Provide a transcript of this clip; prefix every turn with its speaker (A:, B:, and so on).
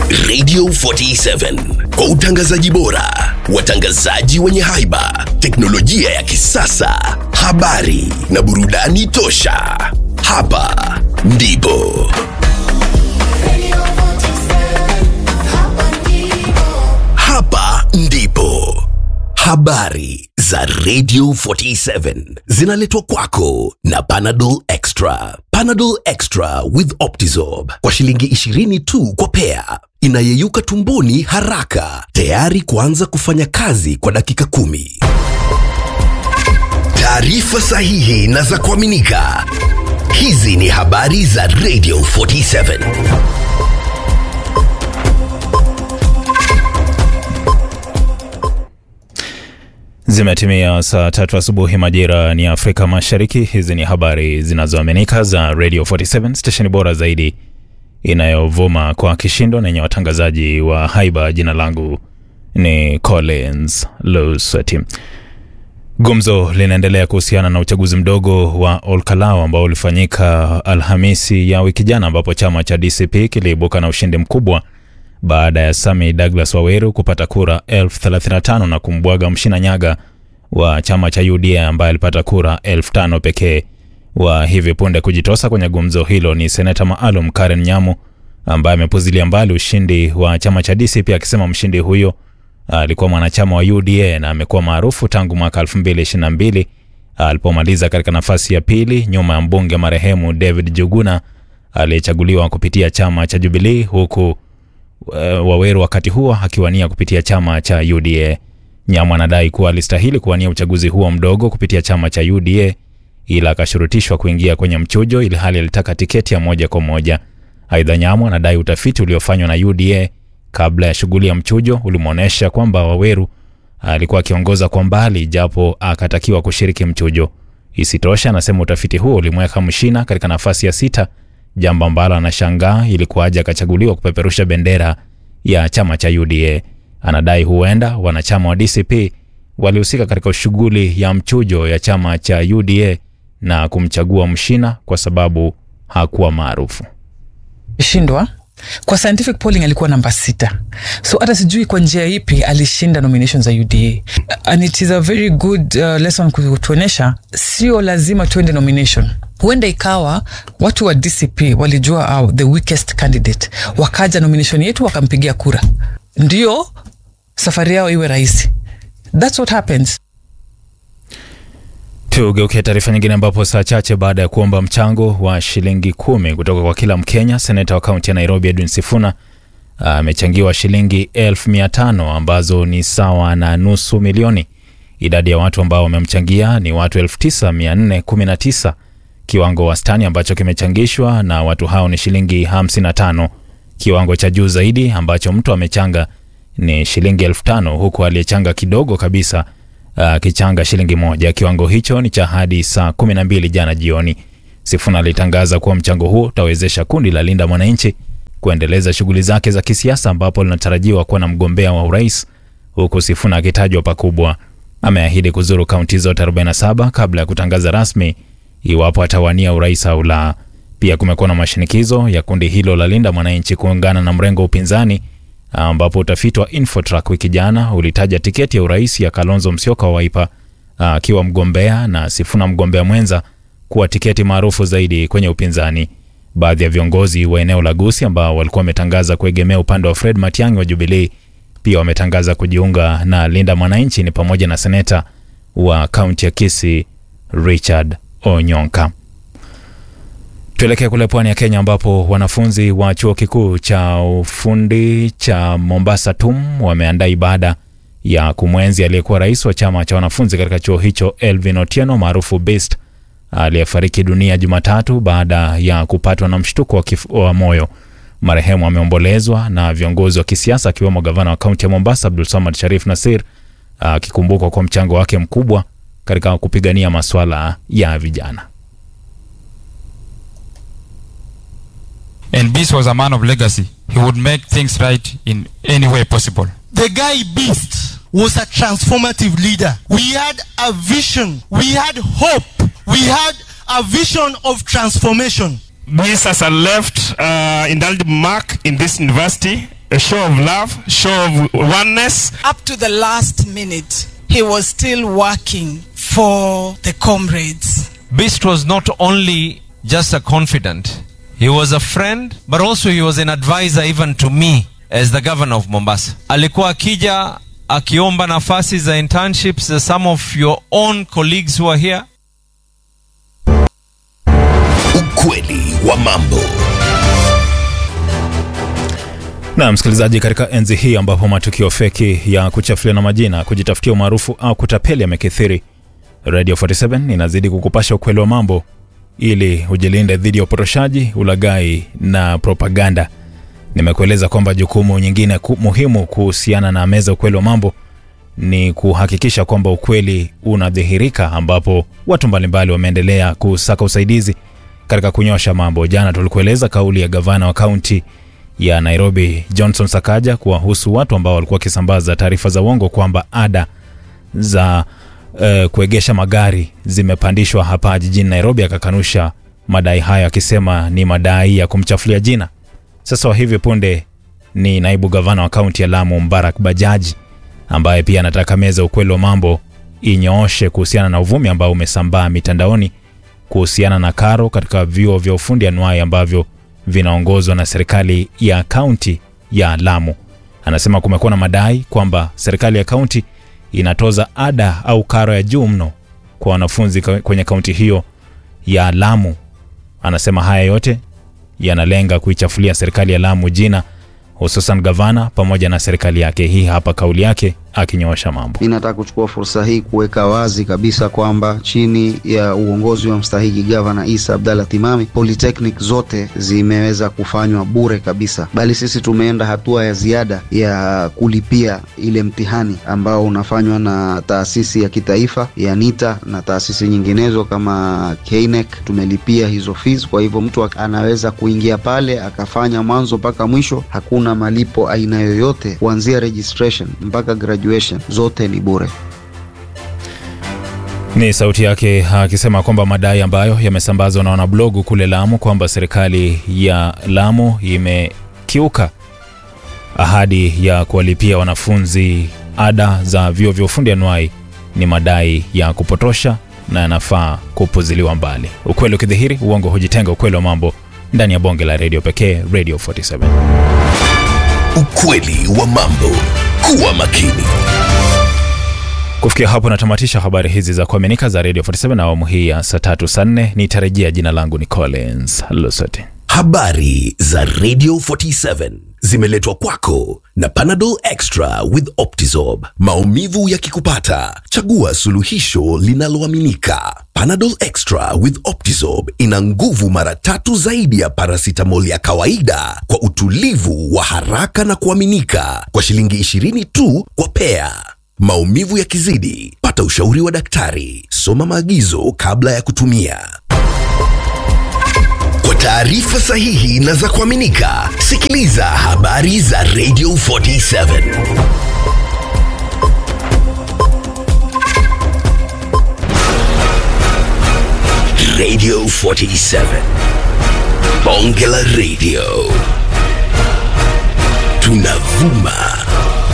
A: Radio 47 kwa utangazaji bora, watangazaji wenye haiba, teknolojia ya kisasa, habari na burudani tosha. Hapa ndipo hapa ndipo habari za Radio 47 zinaletwa kwako na Panadol Extra. Panadol Extra with Optizorb kwa shilingi 20 tu kwa pea, inayeyuka tumboni haraka, tayari kuanza kufanya kazi kwa dakika kumi. Taarifa sahihi na za kuaminika. Hizi ni habari za Radio 47.
B: Zimetimia saa tatu asubuhi majira ni Afrika Mashariki. Hizi ni habari zinazoaminika za Radio 47 stesheni bora zaidi inayovuma kwa kishindo na yenye watangazaji wa haiba. Jina langu ni Collins Lusweti. Gumzo linaendelea kuhusiana na uchaguzi mdogo wa Olkalau ambao ulifanyika Alhamisi ya wiki jana, ambapo chama cha DCP kiliibuka na ushindi mkubwa baada ya Sami Douglas Waweru kupata kura elfu 35 na kumbwaga Mshina Nyaga wa chama cha UDA ambaye alipata kura elfu tano pekee. Wa hivi punde kujitosa kwenye gumzo hilo ni seneta maalum Karen Nyamu ambaye amepuzilia mbali ushindi wa chama cha DCP akisema mshindi huyo alikuwa mwanachama wa UDA na amekuwa maarufu tangu mwaka 2022 alipomaliza katika nafasi ya pili nyuma ya mbunge marehemu David Juguna aliyechaguliwa kupitia chama cha Jubilee huku uh, Waweru wakati huo akiwania kupitia chama cha UDA. Nyamu anadai kuwa alistahili kuwania uchaguzi huo mdogo kupitia chama cha UDA ila akashurutishwa kuingia kwenye mchujo ili hali alitaka tiketi ya moja kwa moja. Aidha, Nyamu anadai utafiti uliofanywa na UDA kabla ya shughuli ya mchujo ulimwonyesha kwamba Waweru alikuwa akiongoza kwa mbali japo akatakiwa kushiriki mchujo. Isitoshe, anasema utafiti huo ulimweka Mshina katika nafasi ya sita, jambo ambalo anashangaa ilikuwaje akachaguliwa kupeperusha bendera ya chama cha UDA. Anadai huenda wanachama wa DCP walihusika katika shughuli ya mchujo ya chama cha UDA na kumchagua Mshina kwa sababu hakuwa maarufu.
C: shindwa kwa scientific polling alikuwa namba sita so hata sijui kwa njia ipi alishinda nomination za uda and it is a very good uh, lesson kutuonyesha sio lazima tuende nomination huenda ikawa watu wa dcp walijua uh, the weakest candidate wakaja nomination yetu wakampigia kura ndio safari yao iwe rahisi thats what happens
B: Tugeukia taarifa nyingine ambapo saa chache baada ya kuomba mchango wa shilingi kumi kutoka kwa kila Mkenya, seneta wa kaunti ya Nairobi Edwin Sifuna amechangiwa shilingi elfu mia tano ambazo ni sawa na nusu milioni. Idadi ya watu ambao wamemchangia ni watu 9419 kiwango wastani ambacho kimechangishwa na watu hao ni shilingi 55. Kiwango cha juu zaidi ambacho mtu amechanga ni shilingi elfu tano huku aliyechanga kidogo kabisa akichanga uh, shilingi moja. Kiwango hicho ni cha hadi saa 12 jana jioni. Sifuna alitangaza kuwa mchango huo utawezesha kundi la Linda Mwananchi kuendeleza shughuli zake za kisiasa, ambapo linatarajiwa kuwa na mgombea wa urais, huku Sifuna akitajwa pakubwa. Ameahidi kuzuru kaunti zote 47 kabla ya kutangaza rasmi iwapo atawania urais au la. Pia kumekuwa na mashinikizo ya kundi hilo la Linda Mwananchi kuungana na mrengo wa upinzani ambapo utafiti wa Infotrack wiki jana ulitaja tiketi ya urais ya Kalonzo Musyoka wa Wiper akiwa mgombea na Sifuna mgombea mwenza kuwa tiketi maarufu zaidi kwenye upinzani. Baadhi ya viongozi wa eneo la Gusii ambao walikuwa wametangaza kuegemea upande wa Fred Matiang'i wa Jubilee pia wametangaza kujiunga na Linda Mwananchi, ni pamoja na seneta wa kaunti ya Kisii Richard Onyonka. Tuelekee kule pwani ya Kenya ambapo wanafunzi wa chuo kikuu cha ufundi cha Mombasa TUM wameandaa ibada ya kumwenzi aliyekuwa rais wa chama cha wanafunzi katika chuo hicho Elvin Otieno maarufu Best aliyefariki dunia Jumatatu baada ya kupatwa na mshtuko wa, wa moyo. Marehemu ameombolezwa na viongozi wa kisiasa akiwemo gavana wa kaunti ya Mombasa Abdul Samad Sharif Nasir akikumbukwa kwa mchango wake mkubwa katika kupigania masuala ya vijana.
D: And Beast was a man of legacy. He would make things right in any way possible.
E: The guy Beast was a transformative leader. We had a vision. We had hope. We had a vision of transformation.
F: Beast has a left uh, indelible mark in this university a show of love, show of oneness.
G: Up to the last minute, he was still working for the comrades.
H: Beast was not only just a confidant, he was a friend, but also he was an advisor even to me as the governor of Mombasa. Alikuwa akija akiomba nafasi za internships za some of your own colleagues who are here.
A: Ukweli wa mambo.
B: na msikilizaji, katika enzi hii ambapo matukio feki ya kuchafuliana majina, kujitafutia umaarufu au kutapeli yamekithiri, Radio 47 inazidi kukupasha ukweli wa mambo ili ujilinde dhidi ya upotoshaji, ulaghai na propaganda. Nimekueleza kwamba jukumu nyingine ku, muhimu kuhusiana na meza ukweli wa mambo ni kuhakikisha kwamba ukweli unadhihirika, ambapo watu mbalimbali wameendelea kusaka usaidizi katika kunyosha mambo. Jana tulikueleza kauli ya gavana wa kaunti ya Nairobi Johnson Sakaja kuwahusu watu ambao walikuwa wakisambaza taarifa za uongo kwamba ada za uh, kuegesha magari zimepandishwa hapa jijini Nairobi. Akakanusha madai hayo akisema ni madai ya kumchafulia jina. Sasa wa hivi punde ni naibu gavana wa kaunti ya Lamu Mbarak Bajaji ambaye pia anataka meza ukweli wa mambo inyooshe kuhusiana na uvumi ambao umesambaa mitandaoni kuhusiana na karo katika vyuo vya ufundi anuai ambavyo vinaongozwa na serikali ya kaunti ya Lamu. Anasema kumekuwa na madai kwamba serikali ya kaunti inatoza ada au karo ya juu mno kwa wanafunzi ka- kwenye kaunti hiyo ya Lamu. Anasema haya yote yanalenga kuichafulia serikali ya Lamu jina, hususan gavana pamoja na serikali yake. Hii hapa kauli yake akinyoosha mambo.
I: Mi nataka kuchukua fursa hii kuweka wazi kabisa kwamba chini ya uongozi wa mstahiki gavana Isa Abdalla Timami, polytechnic zote zimeweza kufanywa bure kabisa, bali sisi tumeenda hatua ya ziada ya kulipia ile mtihani ambao unafanywa na taasisi ya kitaifa ya NITA na taasisi nyinginezo kama KNEC. Tumelipia hizo fees, kwa hivyo mtu anaweza kuingia pale akafanya mwanzo mpaka mwisho, hakuna malipo aina yoyote, kuanzia registration mpaka graduation, zote ni bure.
B: Ni sauti yake akisema kwamba madai ambayo yamesambazwa na wanablogu kule Lamu kwamba serikali ya Lamu imekiuka ahadi ya kuwalipia wanafunzi ada za vyuo vya ufundi anuai ni madai ya kupotosha na yanafaa kupuziliwa mbali. Ukweli ukidhihiri, uongo hujitenga. Ukweli wa mambo ndani ya bonge la redio pekee, Radio 47.
A: Ukweli wa mambo. Kuwa makini.
B: Kufikia hapo natamatisha habari hizi za kuaminika za Radio 47 na awamu hii ya saa tatu saa nne. Nitarejea. Jina langu ni Collins Lusoti.
A: Habari za Radio 47 zimeletwa kwako na Panadol Extra with Optizorb. Maumivu yakikupata, chagua suluhisho linaloaminika. Panadol Extra with Optizorb ina nguvu mara tatu zaidi ya paracetamol ya kawaida kwa utulivu wa haraka na kuaminika kwa shilingi 20 tu kwa pea. Maumivu yakizidi, pata ushauri wa daktari. Soma maagizo kabla ya kutumia. Kwa taarifa sahihi na za kuaminika, sikiliza habari za Radio 47. Radio 47. Bonge la Radio. Tunavuma